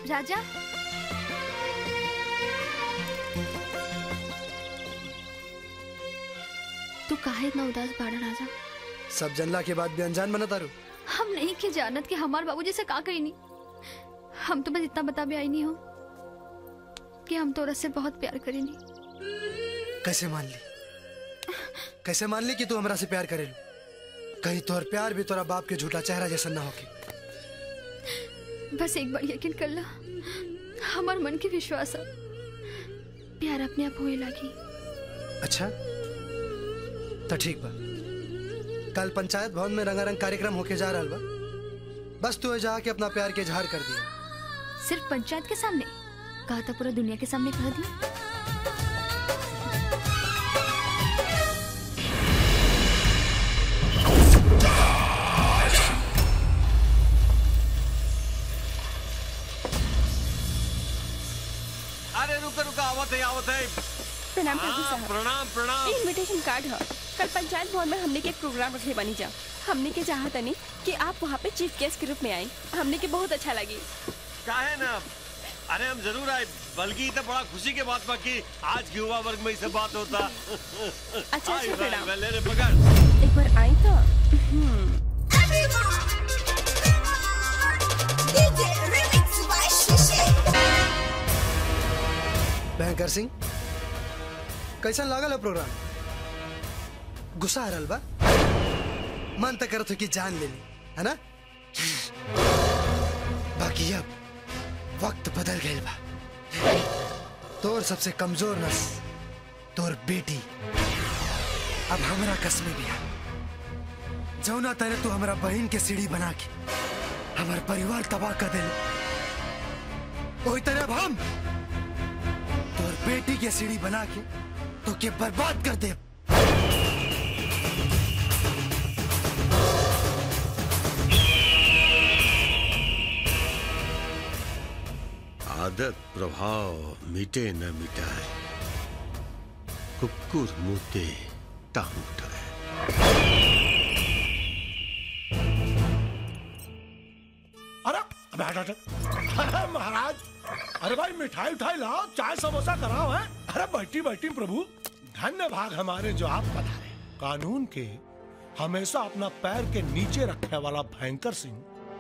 राजा तू काहे इतना उदास बाड़ा राजा सब जनला के बाद भी अनजान बना तारू हम नहीं के जानत कि हमार बाबूजी से का कही नहीं हम तो बस इतना बता भी आई नहीं हो कि हम तोरा से बहुत प्यार करेनी कैसे मान ली कैसे मान ली कि तू हमरा से प्यार करेलू कहीं तोहर प्यार भी तोरा बाप के झूठा चेहरा जैसा ना होके बस एक बार यकीन कर ला हमार मन के विश्वास है प्यार अपने आप होए लागी अच्छा तो ठीक बा कल पंचायत भवन में रंगारंग कार्यक्रम होके जा रहा बा बस तू जाके अपना प्यार के इजहार कर दिया सिर्फ पंचायत के सामने कहा था पूरा दुनिया के सामने कह दिया अरे रुका रुका आवत है आवत है प्रणाम प्रभु हाँ, साहब प्रणाम प्रणाम ये इनविटेशन कार्ड है कल पंचायत भवन में हमने के एक प्रोग्राम रखे बनी जा हमने के चाहत नहीं कि आप वहाँ पे चीफ गेस्ट के रूप में आए हमने के बहुत अच्छा लगी काहे ना अरे हम जरूर आए बल्कि तो बड़ा खुशी के बात बा कि आज के युवा वर्ग में इससे बात होता अच्छा, आई भाई, प्रणाम। ले रे पकड़ एक बार आई तो हम्म, भयंकर सिंह कैसन लागल है प्रोग्राम गुस्सा आ रहल बा मन तक करत हो कि जान ले ली है ना बाकी अब वक्त बदल गए बा तोर सबसे कमजोर नस तोर बेटी अब हमरा कसमे भी है जौना तरह तू हमरा बहन के सीढ़ी बना के हमार परिवार तबाह कर दिले ओही तरह अब हम तोर बेटी के सीढ़ी बना के तो के बर्बाद कर दे आदत प्रभाव मिटे न मिटाए कुकुर मुते टांग उठाए अरे अबे हट हट अरे महाराज अरे भाई मिठाई उठाई लाओ चाय समोसा कराओ है अरे बैठी बैठी प्रभु धन्य भाग हमारे जो आप पधारे कानून के हमेशा अपना पैर के नीचे रखने वाला भयंकर सिंह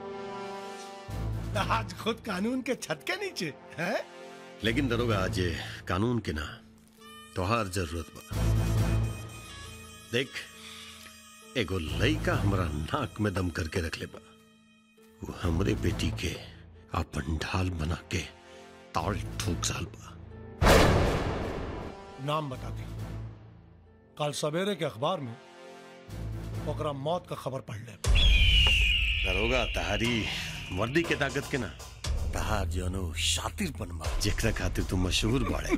आज खुद कानून के छत के नीचे है लेकिन दरोगा आज ये कानून के ना तोहार जरूरत बा देख एगो लइका हमरा नाक में दम करके रख ले बा वो हमरे बेटी के अपन ढाल बना के ताल ठोक साल बा नाम बता दी कल सवेरे के अखबार में ओकरा मौत का खबर पढ़ ले दरोगा तहारी वर्दी के ताकत के ना तहार जनो शातिरपन बा जेकरा खातिर तू मशहूर बाड़े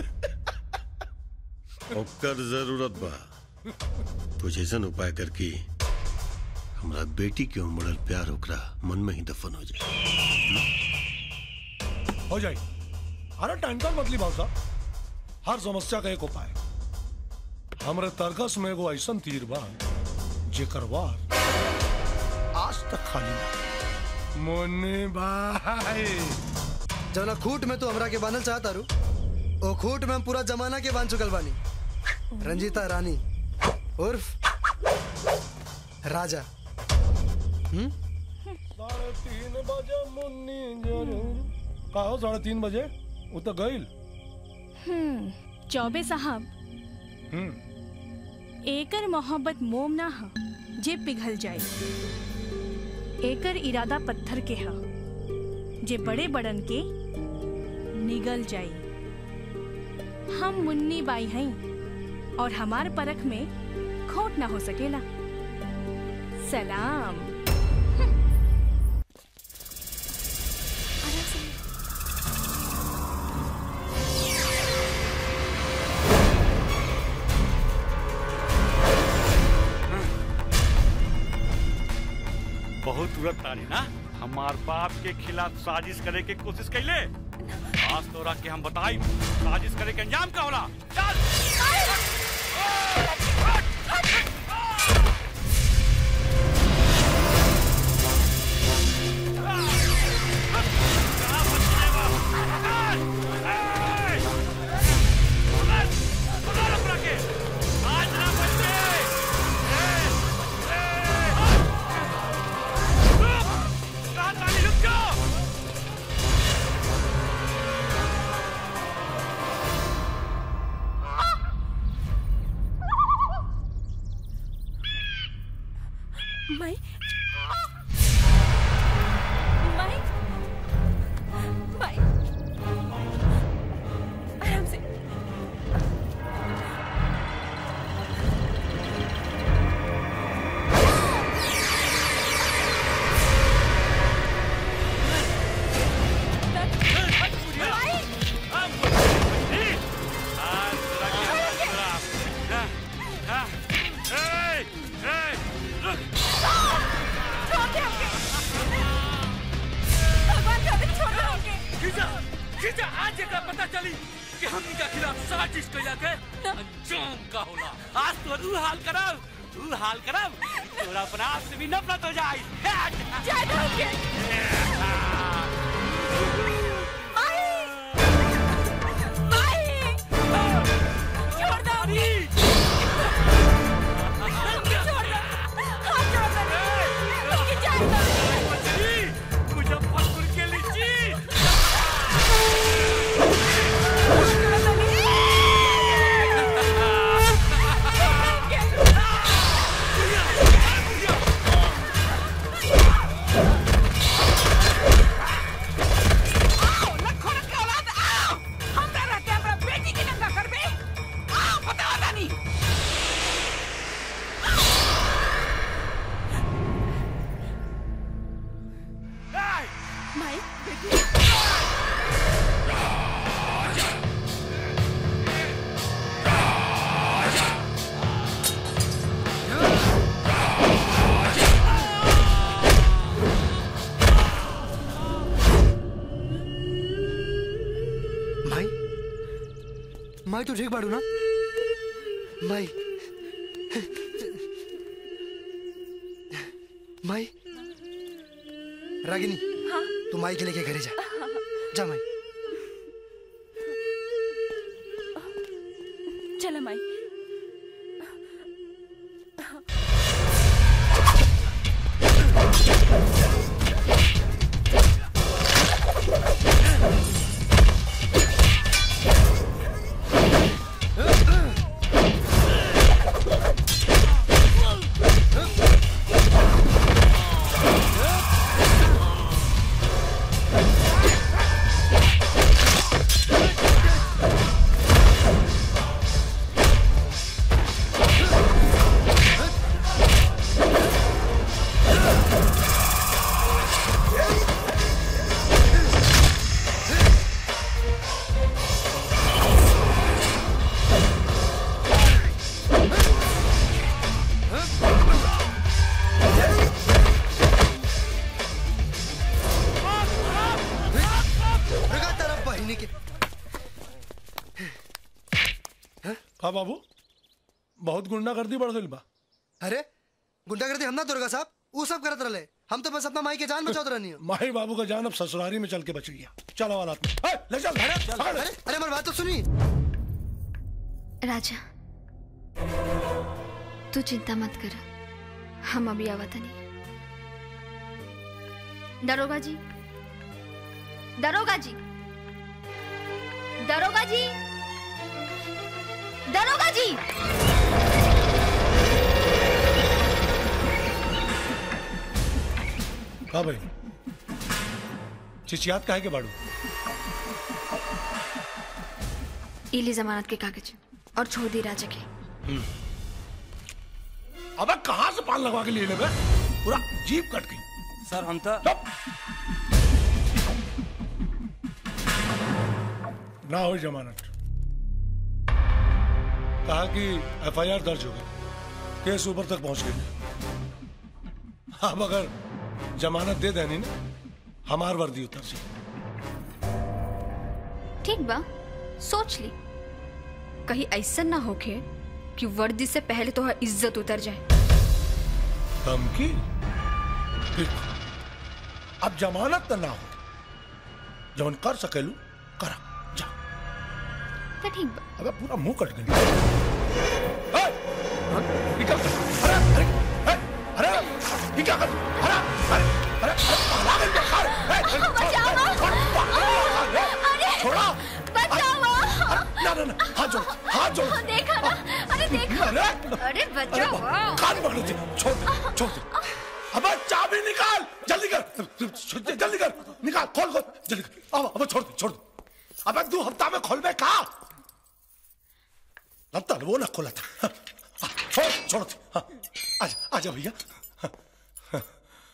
ओकर जरूरत बा कुछ ऐसन उपाय कर कि हमरा बेटी के उमड़ल प्यार ओकरा मन में ही दफन हो जाए हो जाए अरे टेंशन मत ली भाव साहब हर समस्या का एक उपाय हमरे तरकस में एगो ऐसन तीर बा जेकर वार आज तक खाली ना मुन्नी भाई जौना खूट में तू हमरा के बांधल चाहता रू ओ खूट में हम पूरा जमाना के बांध चुकल बानी रंजीता रानी उर्फ राजा साढ़े तीन बजे मुन्नी जरूर का हो साढ़े तीन बजे वो तो गईल हम्म, चौबे साहब हम्म एकर मोहब्बत मोम ना ह जे पिघल जाए एकर इरादा पत्थर के ह जे बड़े बड़न के निगल जाए हम मुन्नी बाई हई और हमार परख में खोट ना हो सकेला सलाम बहुत तुरंत तारी ना हमार बाप के खिलाफ साजिश करे के कोशिश कैले आज तोरा के हम बताई साजिश करे के अंजाम का होला चल माई माई माई आराम से भगवान का भी छोड़ दो हमके खींचा खींचा आज एकरा पता चली कि हमनी के खिलाफ साजिश कैला के अंजाम का होला आज तो रू हाल करब रू हाल करब तोरा अपना आप से भी नफरत हो जाई जाए दो हमके माई छोड़ दो हमके हमके छोड़ दो हाथ छोड़ दो हमके जाए दो मुजफ्फरपुर के लीची माई माई माई तू ठीक बाड़ू ना माई माई रागिनी हाँ तू माई के लेके घरे जा जा माई चलो माई रुका तेरा बहिनी के हाँ बाबू बहुत गुंडागर्दी बढ़ गई बा अरे गुंडागर्दी हम ना दुर्गा साहब वो सब करत रहे हम तो बस अपना माई के जान बचावत रहनी हो माही बाबू का जान अब ससुरारी में चल के बच गया चलो वाला ए, ले चल चल, अरे अरे हमारी बात तो सुनी राजा तू चिंता मत कर हम अभी आवत नहीं दरोगा जी दरोगा जी दरोगा जी दरोगा जी हाँ भाई चिचियात काहे के बाड़ू इली जमानत के कागज और छोड़ दी राजा के अबे कहाँ से पान लगवा के लिए ले बे? पूरा जीप कट गई सर हम तो चुप। ना हो जमानत कहा कि एफआईआर दर्ज हो गई केस ऊपर तक पहुंच गई अब अगर जमानत दे देनी ना हमार वर्दी उतर से ठीक बा सोच ली कहीं ऐसा ना होके कि वर्दी से पहले तो इज्जत उतर जाए धमकी देखो अब जमानत तो ना हो जौन कर सकेलू करा जा तो ठीक बा अबे पूरा मुंह कट गया ए, ये क्या कर- अरे अरे ए, अरे ये क्या कर अरे अरे अरे अरे पाला गई क्या? अरे, ए, छोड़, छोड़, छोड़, छोड़, ए, छोड़ा बचाओ अरे, ना ना ना हाथ जोड़ हाथ जोड़ देखा ना अरे देखा अरे अरे बचाओ कान पकड़ दे छोड़ दे छोड़ दे निकाल खोल खोल जल्दी कर। अब अब छोड़ दे छोड़ दे अबे दो हफ्ता में खोल में कहा लगता है वो ना खोला था हाँ, हाँ, छोड़ छोड़ दे हाँ, आजा आजा भैया हाँ, हाँ।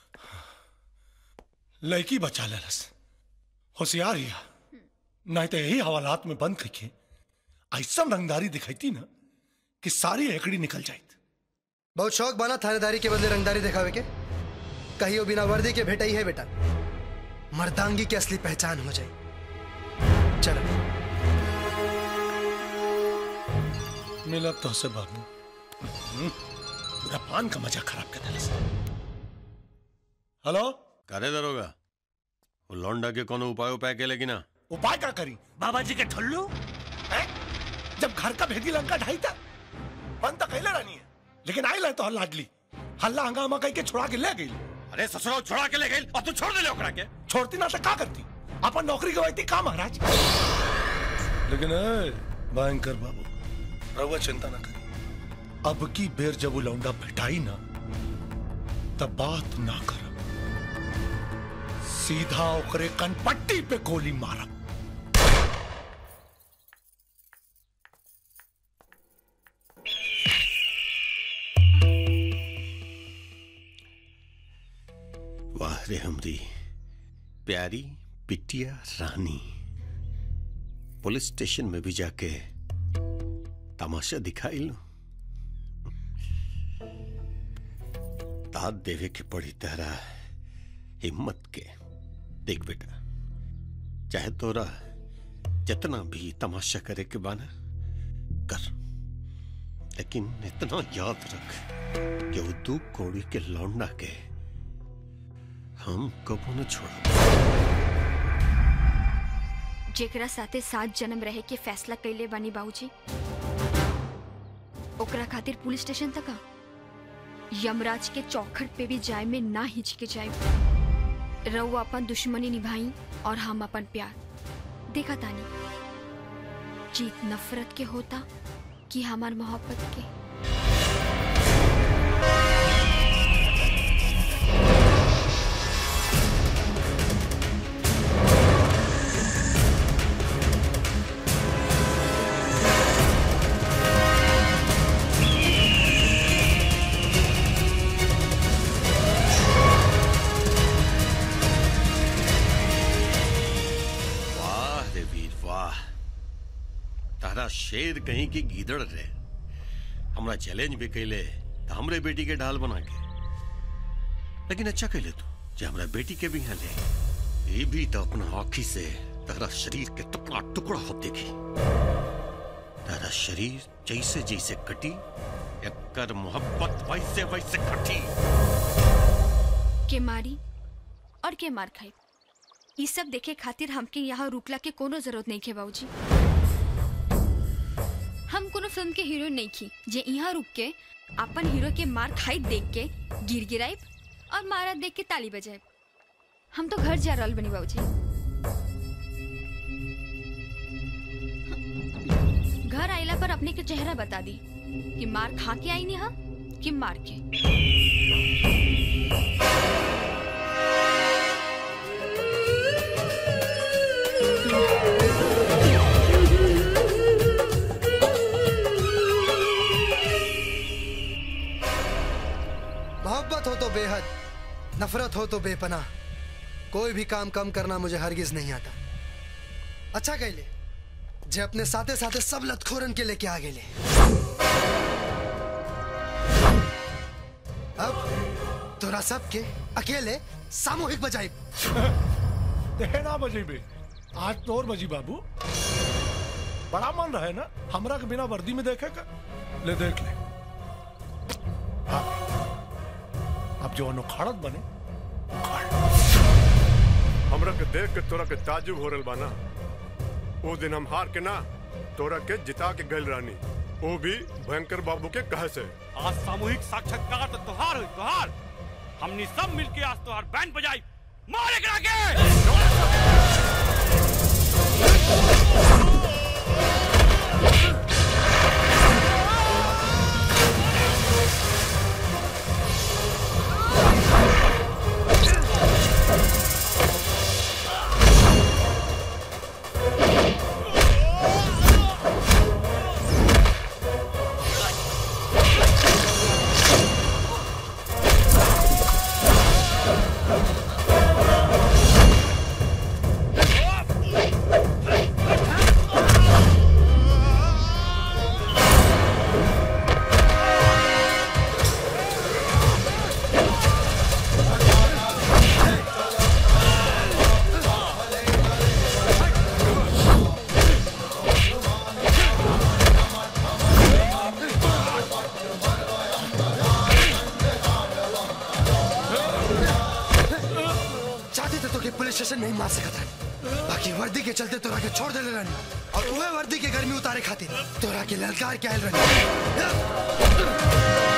लड़की बचा ले रस होशियार हिया नहीं तो यही हवालात में बंद करके ऐसा रंगदारी दिखाई ना कि सारी एकड़ी निकल जाए बहुत शौक बना थानेदारी के बदले रंगदारी दिखावे के कहियो बिना वर्दी के भेटा ही है बेटा मर्दांगी की असली पहचान हो जाए चलो मिला तो से बाबू हम्म, पूरा पान का मजा खराब कर दिला हेलो करे दरोगा वो लौंडा के कोनो उपाय उपाय के लेकिन ना उपाय क्या करी बाबा जी के ठल्लू हैं? जब घर का भेदी लंका ढाई था बंद तो कैले रानी है लेकिन आई ले तो हल्ला लाडली हल्ला हंगामा कह के छुड़ा के ले गई अरे ससुराल छोड़ा के ले गई और तू छोड़ दे ले ओकरा के छोड़ती ना तो क्या करती अपन नौकरी गवाती का महाराज लेकिन ए, भयंकर बाबू रहुआ चिंता ना करी अब की बेर जब वो लौंडा भेटाई ना तब बात ना कर सीधा ओकरे कनपट्टी पे गोली मारब वाह रे हमरी प्यारी बिटिया रानी पुलिस स्टेशन में भी जाके तमाशा दिखाई लो दाद देवे के पड़ी तेरा हिम्मत के देख बेटा चाहे तोरा जितना भी तमाशा करे के बाना कर लेकिन इतना याद रख कि वो दू कौड़ी के लौंडा के हम कबो न छोड़ा जेकरा साथे सात जन्म रहे के फैसला कैले बानी बाबूजी ओकरा खातिर पुलिस स्टेशन तक आ यमराज के चौखट पे भी जाए में ना हिचके जाए रऊ अपन दुश्मनी निभाई और हम अपन प्यार देखा तानी जीत नफरत के होता कि हमार मोहब्बत के वाह रे वीर वाह तारा शेर कहीं की गीदड़ रे हमरा चैलेंज भी कैले तो हमरे बेटी के ढाल बना के लेकिन अच्छा कैले तू जो हमरा बेटी के भी यहाँ ले ये भी तो अपना आँखी से तारा शरीर के टुकड़ा टुकड़ा हो देखी तारा शरीर जैसे जैसे कटी एकर मोहब्बत वैसे वैसे कटी के मारी और के मार खाई ई सब देखे खातिर हमके यहाँ रुकला के कोनो जरूरत नहीं खे बाबूजी हम कोनो फिल्म के हीरो नहीं खी जे यहाँ रुक के अपन हीरो के मार खाई देख के गिर गिराइब और मारा देख के ताली बजाइब हम तो घर जा रहल बनी बाबूजी घर आइला पर अपने के चेहरा बता दी कि मार खा के आई नहीं हम कि मार के मोहब्बत हो तो बेहद नफरत हो तो बेपनाह कोई भी काम कम करना मुझे हरगिज नहीं आता अच्छा कहले जे अपने साथे साथे सब लतखोरन के लेके आ गेले अब तोरा सबके अकेले सामूहिक बजाई देना बजी बे आज तोर बजी बाबू बड़ा मन रहे ना हमरा के बिना वर्दी में देखे का ले देख ले हाँ। अब जो अनुखाड़त बने हमरा के देख के तोरा के ताजुब हो रहल बाना वो दिन हम हार के ना तोरा के जिता के गल रानी वो भी भयंकर बाबू के कहे से आज सामूहिक साक्षात्कार तो तुहार हुई तुहार हमनी सब मिलके आज तुहार बैंड बजाई मारे करा के मार सकत रहनी बाकी वर्दी के चलते तोरा के छोड़ देले रहनी और उहे वर्दी के गर्मी उतारे खातिर तोरा के ललकार के आयल रहनी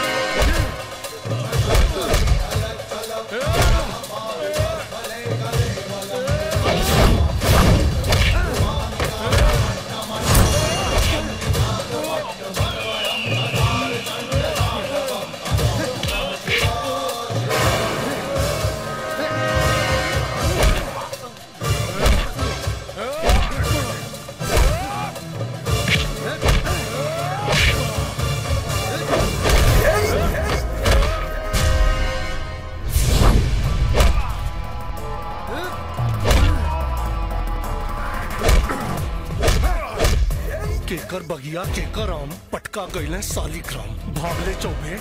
केकर बगिया केकर आम पटका गईले सालिग्राम भागले चौबे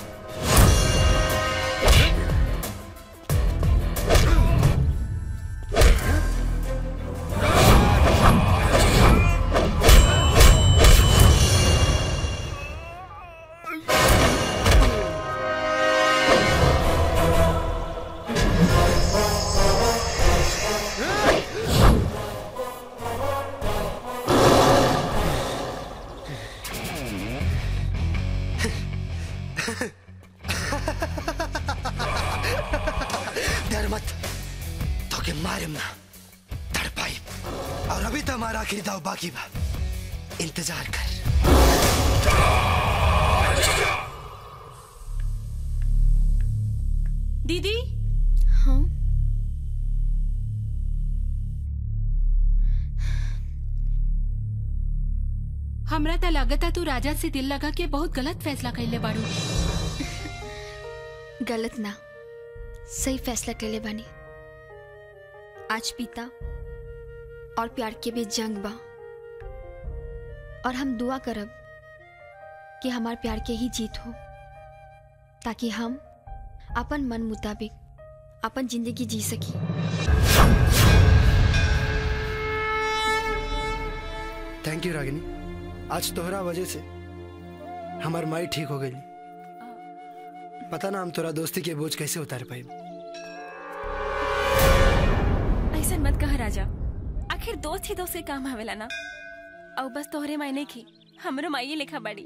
डर मत तो के मारिम ना तड़पाई और अभी तो हमारा आखिरी दाव बाकी बा इंतजार कर दीदी हाँ हमरा त लागता तू राजा से दिल लगा के बहुत गलत फैसला कैले बाड़ू गलत ना सही फैसला कर ले बानी आज पिता और प्यार के बीच जंग बा और हम दुआ करब कि हमार प्यार के ही जीत हो ताकि हम अपन मन मुताबिक अपन जिंदगी जी सकी थैंक यू रागिनी आज तोहरा वजह से हमार माई ठीक हो गई पता ना हम तोरा दोस्ती के बोझ कैसे उतार पाए ऐसा मत कह राजा आखिर दोस्त ही दोस्त के काम आवेला ना और बस तोहरे मायने की हमरो माई लिखा बाड़ी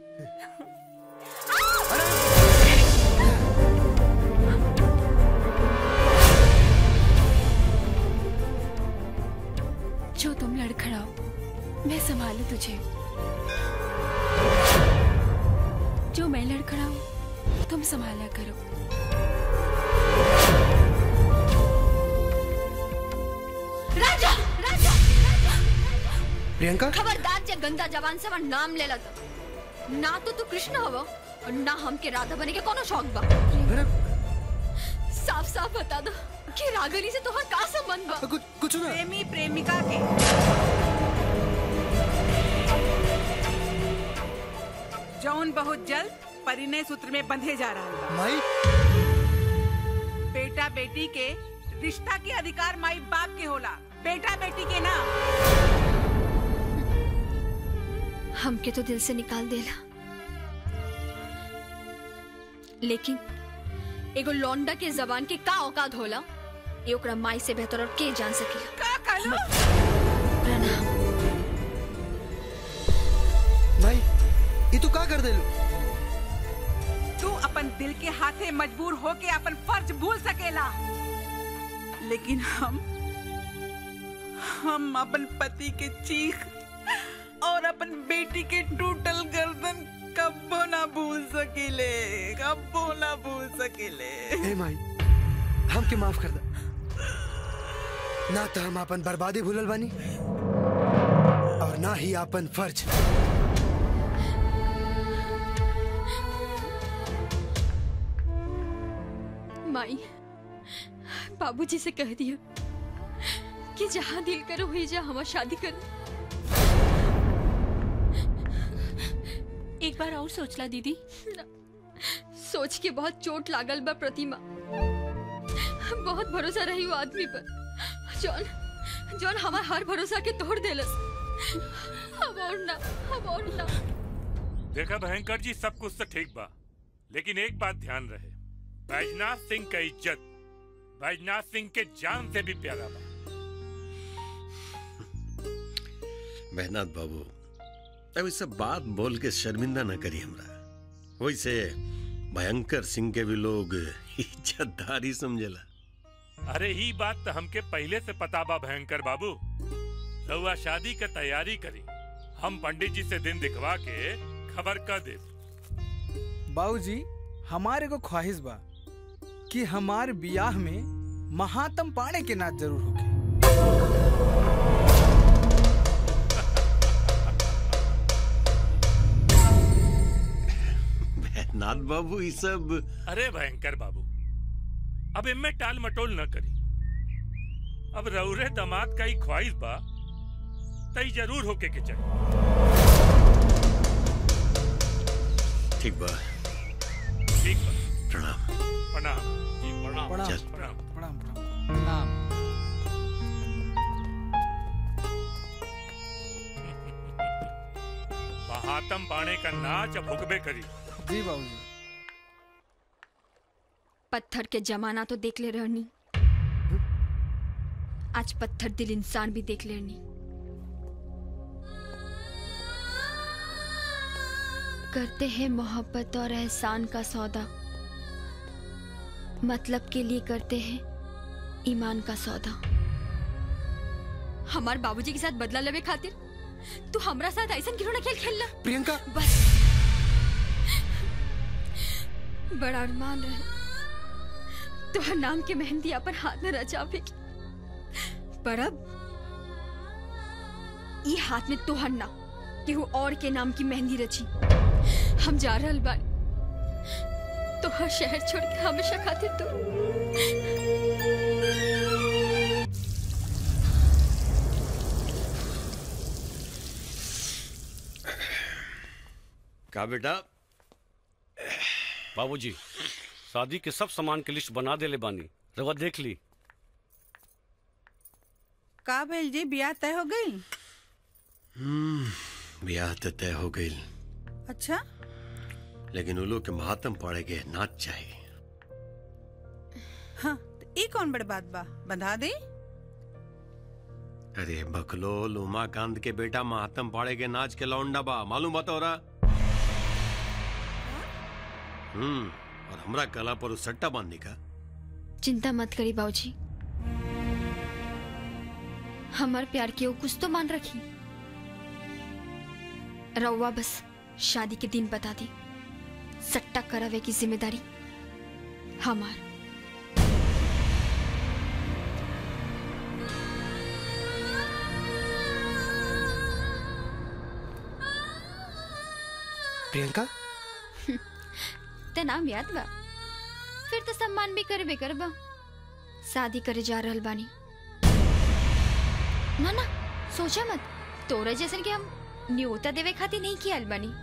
जो तुम लड़खड़ाओ मैं संभालू तुझे जो मैं लड़खड़ाऊं तुम संभाला करो राजा राजा प्रियंका खबरदार जे गंदा जवान से हमार नाम ले लत ना तो तू कृष्ण हव और ना हमके राधा बने के कोनो शौक बा अरे साफ साफ बता दो कि रागनी से तोहर का संबंध बा कुछ कुछ ना प्रेमी प्रेमिका के जौन बहुत जल्द परिणय सूत्र में बंधे जा रहा है माई बेटा बेटी के रिश्ता के अधिकार माई बाप के होला बेटा बेटी के ना हमके तो दिल से निकाल देला लेकिन एगो लौंडा के जबान के का औकात होला ये ओकरा माई से बेहतर और के जान सकेला का कहलो प्रणाम माई ये तू का कर देलू तू अपन दिल के हाथे मजबूर होके अपन फर्ज भूल सकेला लेकिन हम हम अपन पति के चीख और अपन बेटी के टूटल गर्दन कब्बो ना भूल सकेले कब्बो ना भूल सकेले हे माई हमके माफ कर दा ना तो हम अपन बर्बादी भूलल बानी और ना ही अपन फर्ज माई बाबूजी से कह दियो कि जहाँ दिल करो हुई जा हमार शादी कर एक बार और सोचला दीदी सोच के बहुत चोट लागल बा प्रतिमा बहुत भरोसा रही वो आदमी पर जौन जौन हमार हर भरोसा के तोड़ देलस अब और ना अब और ना देखा भयंकर जी सब कुछ तो ठीक बा लेकिन एक बात ध्यान रहे बैजनाथ सिंह का इज्जत बैजनाथ सिंह के जान से भी प्यारा बा मेहनाथ बाबू अब इस सब बात बोल के शर्मिंदा न करी हमरा वैसे भयंकर सिंह के भी लोग इज्जतदारी समझेला अरे ही बात तो हमके पहले से पता बा भयंकर बाबू रउआ शादी के तैयारी करी हम पंडित जी से दिन दिखवा के खबर कर दे बाबूजी हमारे को ख्वाहिश बा कि हमार बियाह में महात्म पाणे के नाच जरूर होके मेहनाथ बाबू ये सब अरे भयंकर बाबू अब इनमें टाल मटोल न करी अब रउरे दामाद का ही ख्वाहिश बा तई जरूर होके के चाहिए ठीक बा ठीक बा प्रणाम प्रणाम जी प्रणाम प्रणाम चल। प्रणाम प्रणाम प्रणाम महात्म पाणे का नाच अब हुक्बे करी जी बाबूजी पत्थर के जमाना तो देख ले रहनी आज पत्थर दिल इंसान भी देख लेनी करते हैं मोहब्बत और एहसान का सौदा मतलब के लिए करते हैं ईमान का सौदा हमार बाबूजी के साथ बदला लेवे खातिर तू हमरा साथ ऐसा खिलौना खेल खेलना प्रियंका बस बड़ा अरमान रहे तोहर नाम के मेहंदी अपन हाथ में रचावे की पर अब ई हाथ में तोहर ना केहू और के नाम की मेहंदी रची हम जा रहल बानी तोहर शहर छोड़ के हमेशा खातिर तू का बेटा बाबूजी शादी के सब सामान के लिस्ट बना देले बानी रवा देख ली का भेल जी बियाह तय हो गई हम्म ब्याह तो तय हो गई अच्छा लेकिन उलो के महात्म पड़े के नाच चाहिए हाँ तो ई कौन बड़ बात बा बंधा दे अरे बकलोल उमाकांत के बेटा महात्म पाड़े के नाच के लौंडा बा मालूम बता रहा हम्म और हमरा कला पर उस सट्टा बांधने का चिंता मत करी बाबूजी हमार प्यार के वो कुछ तो मान रखी रउआ बस शादी के दिन बता दी सट्टा करावे की जिम्मेदारी हमार प्रियंका ते नाम याद बा फिर तो सम्मान भी करबे करबा शादी करे जा रहल बानी ना ना सोचा मत तोरा जैसन के हम न्योता देवे खातिर नहीं किया बानी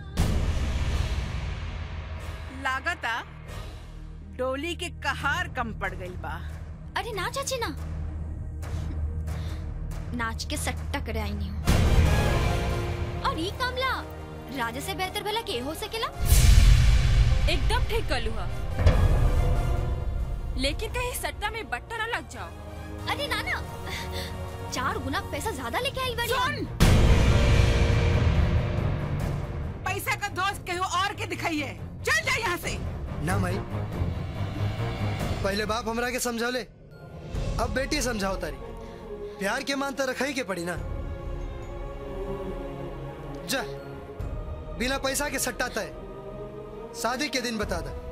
लागता डोली के कहार कम पड़ गई बा अरे ना चाची ना नाच के सट्टा करे आई नहीं और ये कामला राजा से बेहतर भला के हो सकेला एकदम ठीक कलू हा लेकिन कहीं सट्टा में बट्टा ना लग जाओ अरे ना ना चार गुना पैसा ज्यादा लेके आई बानी हम। पैसा का दोस्त कहीं और के दिखाइए चल जा यहाँ से ना माई पहले बाप हमरा के समझौले अब बेटी समझाओ तारी प्यार के मान तो रखा ही के पड़ी ना जा बिना पैसा के सट्टा तय शादी के दिन बता दा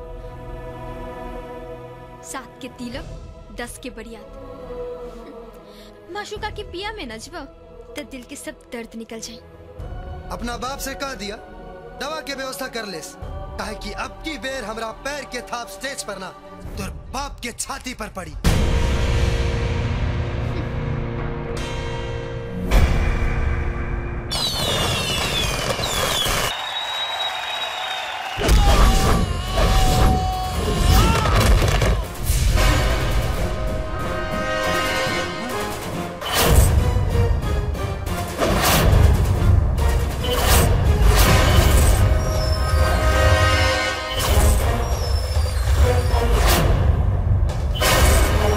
सात के तिलक दस के बरियात माशुका के पिया में नजवा तो दिल के सब दर्द निकल जाए अपना बाप से कह दिया दवा के व्यवस्था कर लेस काहे कि अब की बेर हमरा पैर के थाप स्टेज पर ना तोर बाप के छाती पर पड़ी Thank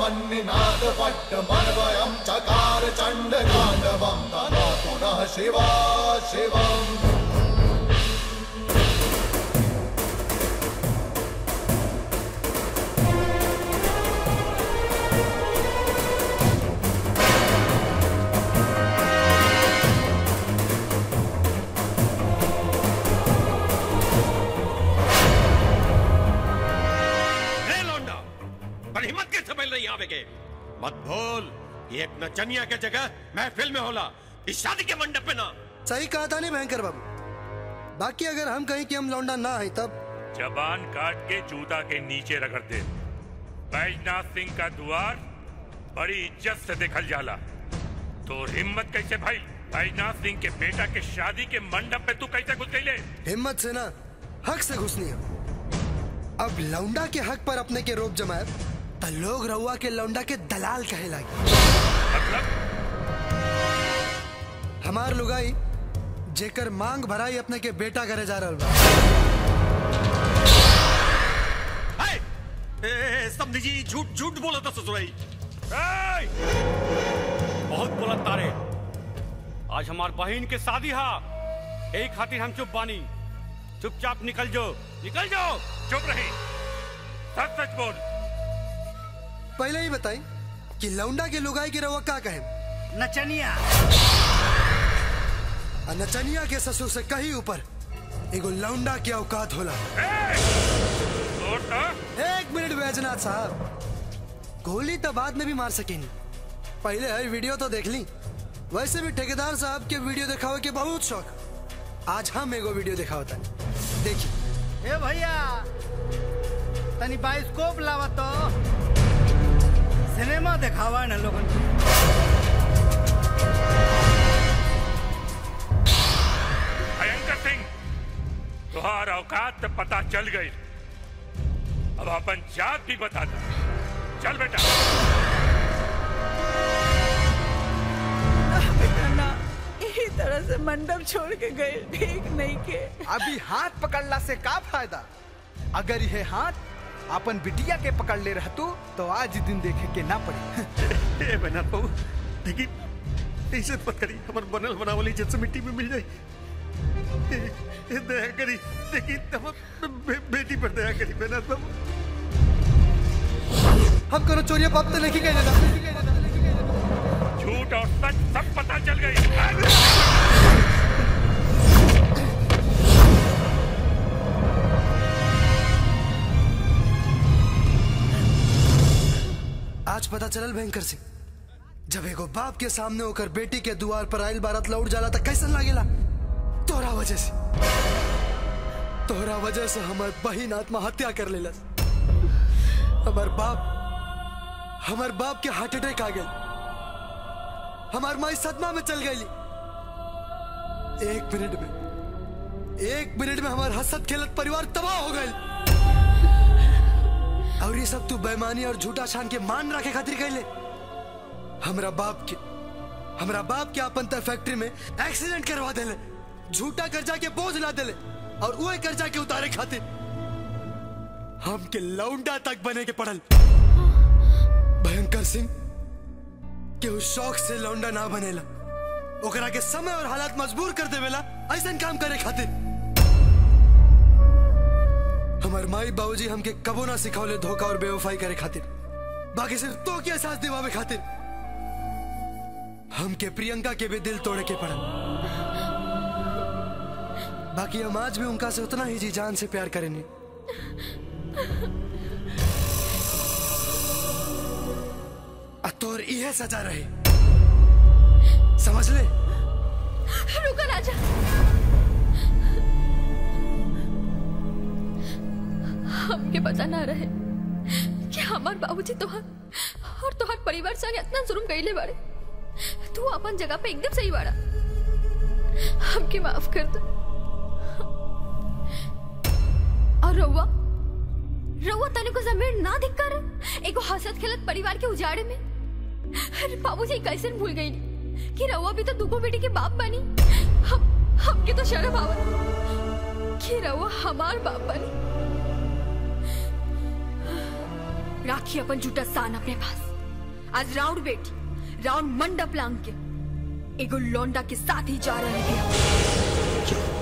मन्निनाद पट्टमन्वयं चकार चण्डताण्डवं तदा पुनः शिवा शिवम् रे लौंडा पर हिम्मत कैसे मिल रही आवे के मत भूल ये एक नचनिया के जगह महफिल में होला इस शादी के मंडप में ना सही कहा था नहीं भयंकर बाबू बाकी अगर हम कहीं कि हम लौंडा ना है तब जबान काट के जूता के नीचे रगड़ दे बैजनाथ सिंह का द्वार बड़ी इज्जत से देखल जाला तो हिम्मत कैसे भाई बैजनाथ सिंह के बेटा के शादी के मंडप में तू कैसे घुस गई हिम्मत से ना हक से घुसनी है अब लौंडा के हक पर अपने के रोप जमाए तो लोग रउआ के लौंडा के दलाल कहे लागे हमार लुगाई जेकर मांग भराई अपने के बेटा करे जा रहल बा ए, ए, समझी जी झूठ झूठ बोला था ससुराई बहुत बोला तारे आज हमार बहन के शादी हा यही खातिर हम चुप बानी चुपचाप निकल जो निकल जाओ चुप रही सच सच बोल पहले ही बताई कि लौंडा के लुगाई के रउआ का कहे नचनिया आ नचनिया के ससुर से कहीं ऊपर एगो लौंडा के औकात होला एक मिनट बैजनाथ साहब गोली तो बाद में भी मार सकेनी पहले है वीडियो तो देख ली वैसे भी ठेकेदार साहब के वीडियो दिखावे के बहुत शौक आज हम एगो वीडियो दिखावता देखिए ए भैया तनी बाइस्कोप लावा तो सिनेमा दिखावा न लोगन के। भयंकर सिंह तुहार औकात तो पता चल गई अब अपन जात भी बता दो चल बेटा बेटा ना यही तरह से मंडप छोड़ के गए ठीक नहीं के अभी हाथ पकड़ला से का फायदा अगर यह हाथ अपन बिटिया के पकड़ ले रहतू तो आज दिन देखे के ना पड़े ए बना बहू देखी ऐसे मत करी हमार बनल बनावली इज्जत से मिट्टी में मिल जाई ए, ए, दया करी देखी हम बे, बेटी पर दया करी बना बाबू हम करो चोरिया पाप तो नहीं कह झूठ और सच सब पता चल गई आज पता चलल भयंकर सिंह जब एगो बाप के सामने होकर बेटी के द्वार पर आयल बारात लौट जाला त कैसन लागेला तोरा वजह से तोरा वजह से हमार बहिन आत्महत्या कर लेलस हमार बाप हमार बाप के हार्ट अटैक आ गई हमार माई सदमा में चल गई एक मिनट में एक मिनट में हमार हसत खेलत परिवार तबाह हो गए और ये सब तू बेमानी और झूठा छान के मान रखे खातिर कहले हमरा बाप के हमरा बाप के अपन तर फैक्ट्री में एक्सीडेंट करवा देले झूठा कर्जा के बोझ ला देले और वही कर्जा के उतारे खातिर हम के लौंडा तक बने के पड़ल भयंकर सिंह के उस शौक से लौंडा ना बनेला ओकरा के समय और हालात मजबूर कर देवेला ऐसा काम करे खातिर हमार माई बाबूजी हमके कबो ना सिखौले धोखा और बेवफाई करे खातिर बाकी सिर्फ तो के एहसास दिवावे खातिर हमके प्रियंका के भी दिल तोड़े के पड़ा बाकी हम आज भी उनका से उतना ही जी जान से प्यार करेंगे आ तोर इहे सजा रहे समझ ले रुको राजा हमके पता ना रहे कि हमार बाबूजी तोहार और तोहार परिवार संग इतना जुर्म कइले बाड़े तू अपन जगह पे एकदम सही बाड़ा हमके माफ कर दो और रउआ रउआ तने को जमीन ना धिक्कार एगो हसत खेलत परिवार के उजाड़े में अरे बाबूजी कैसे भूल गई कि रउआ भी तो दुगो बेटी के बाप बनी हम हमके तो शर्म आवत कि रउआ हमार बाप बनी राखी अपन झूठा सान अपने पास आज राउंड बेटी राउंड मंडप लांग के एगो लौंडा के साथ ही जा रहे थे